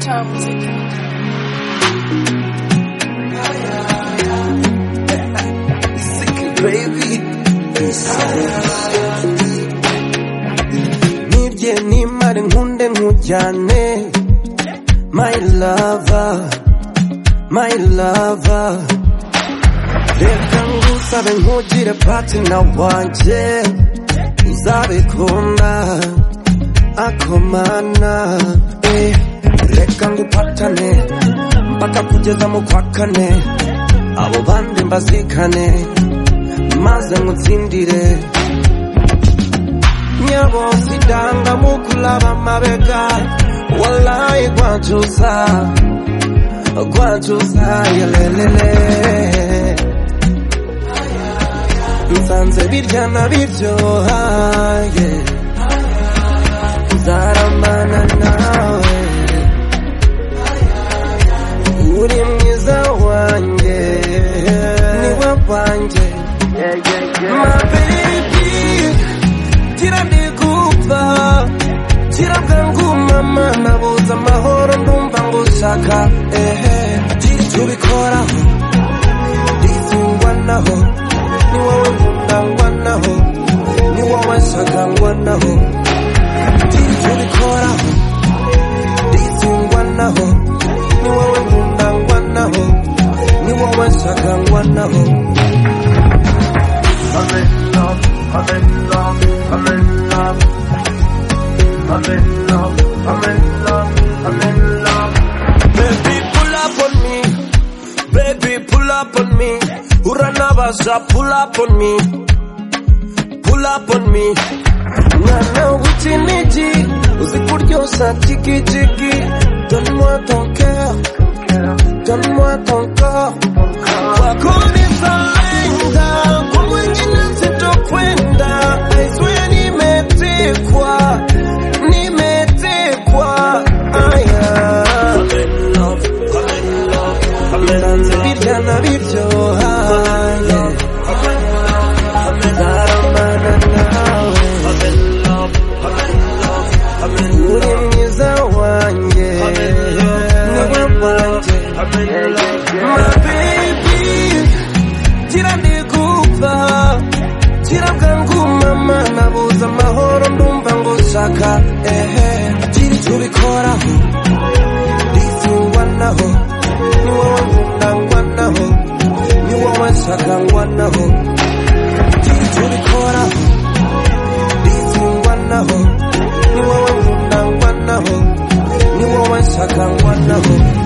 cya muzika nibye nimare nkunde nkujyane my lover my lover reka ngusabe nkugire patina wanjye uzabikunda akomana eh. reka ngupatane mpaka kugeza mu kwa kane abo bandi mbazikane maze ngutsindire nyabosidanga mukulaba mabega walayi gwancuza gwancuza yelelele nsanze birya na biryoha yeah. nzaramana nawe uri mwiza wanjye niwe wanjye mabebi gira ndigupfa gira bwangu mama nabuze amahoro ndumva ngushaka ehe tubikoraho ndizingwa naho ni wowe nkunda ngwa naho ni wowe nshaka ngwa naho tubikoraho ndizingwa naho ni wowe nkunda ngwa naho ni wowe nshaka ngwa naho I'm in love, I'm in love, I'm in love. I'm in love, I'm in love, I'm in love. Baby, pull up on me. Baby, pull up on me. Uranavaza, pull up on me. Pull up on me. Mwana w'ukinigi, uzi kuryoshya jigijigi. Donne-moi ton cœur, donne-moi ton corps. Wakuniza anga, kwa mwingine sitokwenda. I swear nimetekwa, nimetekwa. Aya. Ndanze birya na biryoha yeah. Nzaramana nawe Uri mwiza wanjye Niwe wanjye My baby Gira ndigupfa Gira bwangu mama Nabuze amahoro ndumva ngushaka Ehe Gira icyo ubikoraho Ndizingwa naho Ni wowe nkunda ngwa naho Ni wowe nshaka ngwa naho Gira icyo ubikoraho Ndizingwa naho Ni wowe nkunda ngwa naho Ni wowe nshaka ngwa naho